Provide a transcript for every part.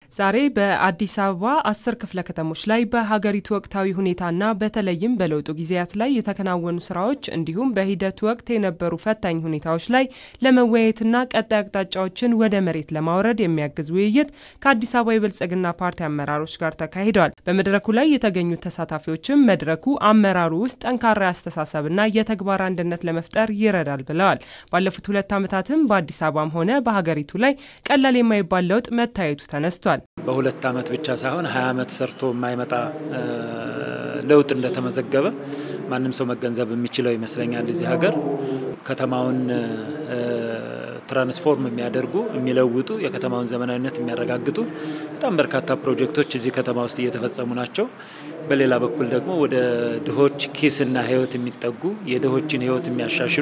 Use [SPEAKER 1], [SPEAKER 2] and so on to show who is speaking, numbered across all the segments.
[SPEAKER 1] ዛሬ በአዲስ አበባ አስር ክፍለ ከተሞች ላይ በሀገሪቱ ወቅታዊ ሁኔታና በተለይም በለውጡ ጊዜያት ላይ የተከናወኑ ስራዎች እንዲሁም በሂደቱ ወቅት የነበሩ ፈታኝ ሁኔታዎች ላይ ለመወያየትና ቀጣይ አቅጣጫዎችን ወደ መሬት ለማውረድ የሚያግዝ ውይይት ከአዲስ አበባ የብልጽግና ፓርቲ አመራሮች ጋር ተካሂዷል። በመድረኩ ላይ የተገኙት ተሳታፊዎችም መድረኩ አመራሩ ውስጥ ጠንካራ አስተሳሰብና የተግባር አንድነት ለመፍጠር ይረዳል ብለዋል። ባለፉት ሁለት ዓመታትም በአዲስ አበባም ሆነ በሀገሪቱ ላይ ቀላል የማይባል ለውጥ መታየቱ ተነስቷል።
[SPEAKER 2] በሁለት ዓመት ብቻ ሳይሆን ሀያ ዓመት ሰርቶ የማይመጣ ለውጥ እንደተመዘገበ ማንም ሰው መገንዘብ የሚችለው ይመስለኛል። እዚህ ሀገር ከተማውን ትራንስፎርም የሚያደርጉ የሚለውጡ፣ የከተማውን ዘመናዊነት የሚያረጋግጡ በጣም በርካታ ፕሮጀክቶች እዚህ ከተማ ውስጥ እየተፈጸሙ ናቸው። በሌላ በኩል ደግሞ ወደ ድሆች ኪስና ሕይወት የሚጠጉ የድሆችን ሕይወት የሚያሻሽሉ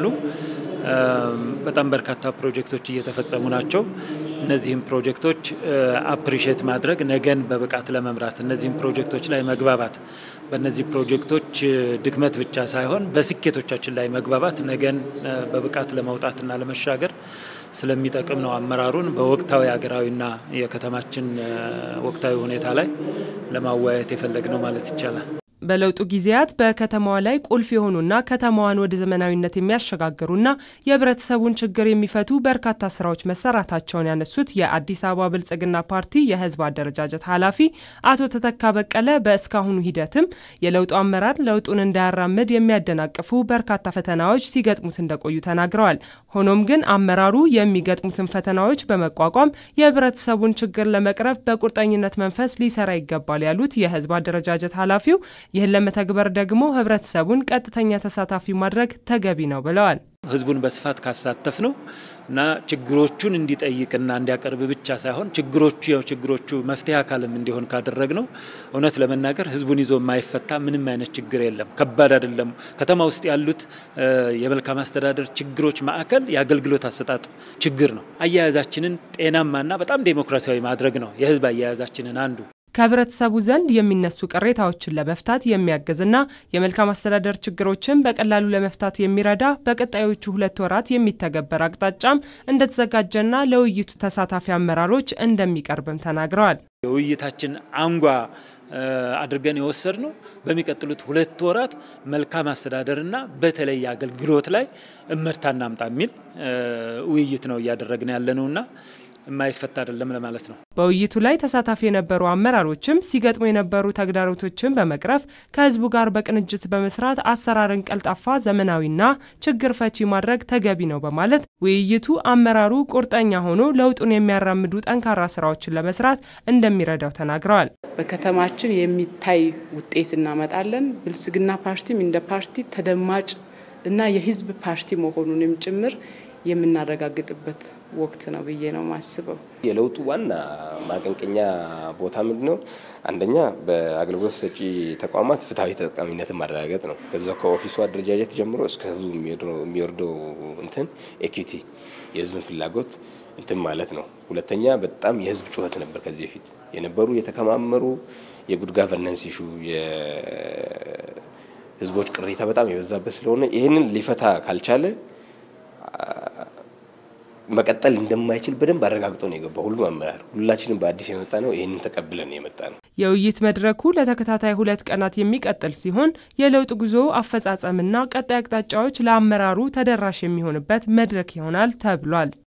[SPEAKER 2] በጣም በርካታ ፕሮጀክቶች እየተፈጸሙ ናቸው። እነዚህም ፕሮጀክቶች አፕሪሼት ማድረግ ነገን በብቃት ለመምራት እነዚህም ፕሮጀክቶች ላይ መግባባት በእነዚህ ፕሮጀክቶች ድክመት ብቻ ሳይሆን በስኬቶቻችን ላይ መግባባት ነገን በብቃት ለመውጣትና ለመሻገር ስለሚጠቅም ነው አመራሩን በወቅታዊ ሀገራዊና የከተማችን ወቅታዊ ሁኔታ ላይ ለማወያየት የፈለግ ነው ማለት ይቻላል።
[SPEAKER 1] በለውጡ ጊዜያት በከተማዋ ላይ ቁልፍ የሆኑና ከተማዋን ወደ ዘመናዊነት የሚያሸጋግሩና የህብረተሰቡን ችግር የሚፈቱ በርካታ ስራዎች መሰራታቸውን ያነሱት የአዲስ አበባ ብልጽግና ፓርቲ የህዝብ አደረጃጀት ኃላፊ አቶ ተተካ በቀለ በእስካሁኑ ሂደትም የለውጡ አመራር ለውጡን እንዳያራምድ የሚያደናቅፉ በርካታ ፈተናዎች ሲገጥሙት እንደቆዩ ተናግረዋል። ሆኖም ግን አመራሩ የሚገጥሙትን ፈተናዎች በመቋቋም የህብረተሰቡን ችግር ለመቅረፍ በቁርጠኝነት መንፈስ ሊሰራ ይገባል ያሉት የህዝብ አደረጃጀት ኃላፊው ይህን ለመተግበር ደግሞ ህብረተሰቡን ቀጥተኛ ተሳታፊ ማድረግ ተገቢ ነው ብለዋል።
[SPEAKER 2] ህዝቡን በስፋት ካሳተፍ ነው እና ችግሮቹን እንዲጠይቅና እንዲያቀርብ ብቻ ሳይሆን ችግሮቹ ያው ችግሮቹ መፍትሄ አካልም እንዲሆን ካደረግ ነው እውነት ለመናገር ህዝቡን ይዞ የማይፈታ ምንም አይነት ችግር የለም። ከባድ አይደለም። ከተማ ውስጥ ያሉት የመልካም አስተዳደር ችግሮች ማዕከል የአገልግሎት አሰጣጥ ችግር ነው። አያያዛችንን ጤናማና በጣም ዴሞክራሲያዊ ማድረግ ነው የህዝብ አያያዛችንን አንዱ
[SPEAKER 1] ከህብረተሰቡ ዘንድ የሚነሱ ቅሬታዎችን ለመፍታት የሚያግዝና የመልካም አስተዳደር ችግሮችን በቀላሉ ለመፍታት የሚረዳ በቀጣዮቹ ሁለት ወራት የሚተገበር አቅጣጫም እንደተዘጋጀና ለውይይቱ ተሳታፊ አመራሮች እንደሚቀርብም ተናግረዋል።
[SPEAKER 2] የውይይታችን አንጓ አድርገን የወሰድ ነው በሚቀጥሉት ሁለት ወራት መልካም አስተዳደርና በተለይ አገልግሎት ላይ እመርታ እናምጣ የሚል ውይይት ነው እያደረግን ያለ ነውና የማይፈታ አይደለም ለማለት ነው።
[SPEAKER 1] በውይይቱ ላይ ተሳታፊ የነበሩ አመራሮችም ሲገጥሙ የነበሩ ተግዳሮቶችን በመቅረፍ ከህዝቡ ጋር በቅንጅት በመስራት አሰራርን ቀልጣፋ፣ ዘመናዊና ችግር ፈቺ ማድረግ ተገቢ ነው በማለት ውይይቱ አመራሩ ቁርጠኛ ሆኖ ለውጡን የሚያራምዱ ጠንካራ ስራዎችን ለመስራት እንደሚረዳው ተናግረዋል።
[SPEAKER 3] በከተማችን የሚታይ ውጤት እናመጣለን። ብልጽግና ፓርቲም እንደ ፓርቲ ተደማጭ እና የህዝብ ፓርቲ መሆኑንም ጭምር የምናረጋግጥበት ወቅት ነው ብዬ ነው ማስበው።
[SPEAKER 4] የለውጡ ዋና ማቀንቀኛ ቦታ ምንድን ነው? አንደኛ በአገልግሎት ሰጪ ተቋማት ፍትሐዊ ተጠቃሚነትን ማረጋገጥ ነው። ከዛ ከኦፊሱ አደረጃጀት ጀምሮ እስከ ህዝቡ የሚወርደው እንትን ኤኩዊቲ የህዝብን ፍላጎት እንትን ማለት ነው። ሁለተኛ በጣም የህዝብ ጩኸት ነበር። ከዚህ በፊት የነበሩ የተከማመሩ የጉድ ጋቨርነንስ ኢሹ የህዝቦች ቅሬታ በጣም የበዛበት ስለሆነ ይህንን ሊፈታ ካልቻለ መቀጠል እንደማይችል በደንብ አረጋግጦ ነው የገባው ሁሉም አመራር። ሁላችንም በአዲስ የመጣ ነው፣ ይህንን ተቀብለን የመጣ ነው።
[SPEAKER 1] የውይይት መድረኩ ለተከታታይ ሁለት ቀናት የሚቀጥል ሲሆን የለውጥ ጉዞ አፈጻጸምና ቀጣይ አቅጣጫዎች ለአመራሩ ተደራሽ የሚሆንበት መድረክ ይሆናል ተብሏል።